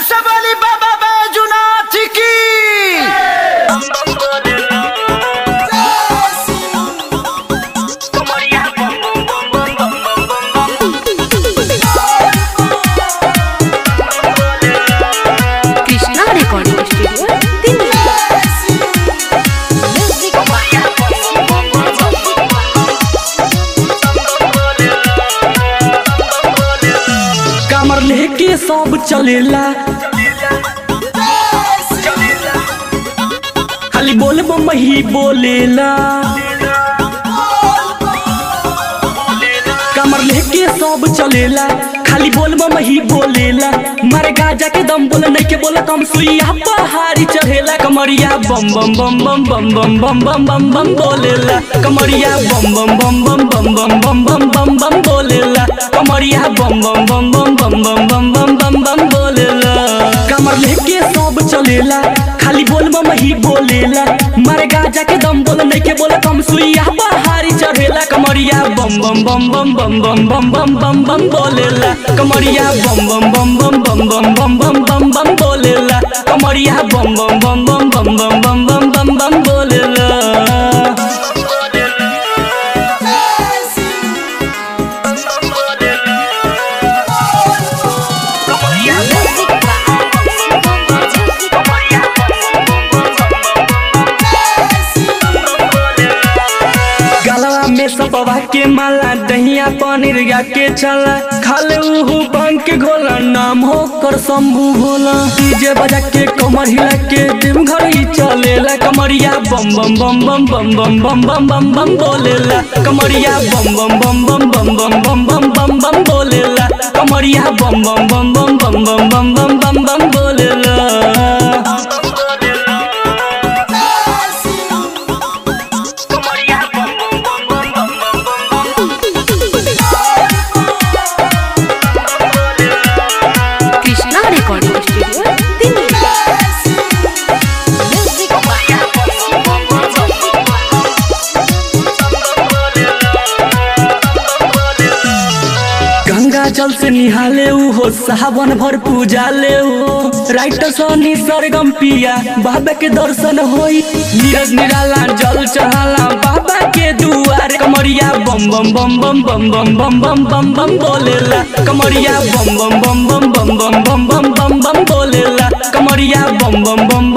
से बोली बाबा बैजुनाथ की कृष्णा रिकॉर्डिंग स्टूडियो दिल्ली कमर लेके सब चलेला खाली बोल बम ही बोलेला कमर लेके सब चलेला खाली बोल बम ही बोलेला मारे गाजा के दम बोले नहीं के बोला कम सुइया पहाड़ी चढ़ेला कमरिया बम बम बम बम बम बम बम बम बम बम बोलेला कमरिया बम बम बम बम बम बम बम बम बम बम बोलेला कमरिया बम बम बम बम बम बम बम बम बम बम बोलेला कमर लेके सब चलेला खाली बोल बम ही बोलेला मारे गाजा के दम बोले नहीं के बोला कम सुइया पहाड़ी चढ़ेला कमरिया बम बम बम बम बम बम बम बम बम बम बोलेला कमरिया बम बम बम बम बम बम बम बम बम बम बोलेला कमरिया बम बम बम बम बम बम बम बम बम बम बोलेला गलवा में सबवा के माला दहिया पनीर या के चला खाले उहु बंक के घोला नाम हो कर शंभू भोला डीजे बजा के कमर हिला के दिन घर ही चलेला कमरिया बम बम बम बम बम बम बम बम बम बम बोलेला कमरिया बम बम बम बम बम बम बम बम बम बम बोलेला कमरिया बम बम बम बम बम बम बम बम बम बम बोलेला कृष्णा रिकॉर्डिंग स्टूडियो दिल्ली गंगा जल से निहाले ऊ हो सावन भर पूजा ले हो राइटर सनी सरगम पिया बाबा के दर्शन होई नीरज निराला जल चढ़ाला बाबा के दुआरे कमरिया बम बम बम बम बम बम बम बम बम बम बोलेला कमरिया बम बम बम बम बम बम बम बम बम बम बोलेला कमरिया बम बम बम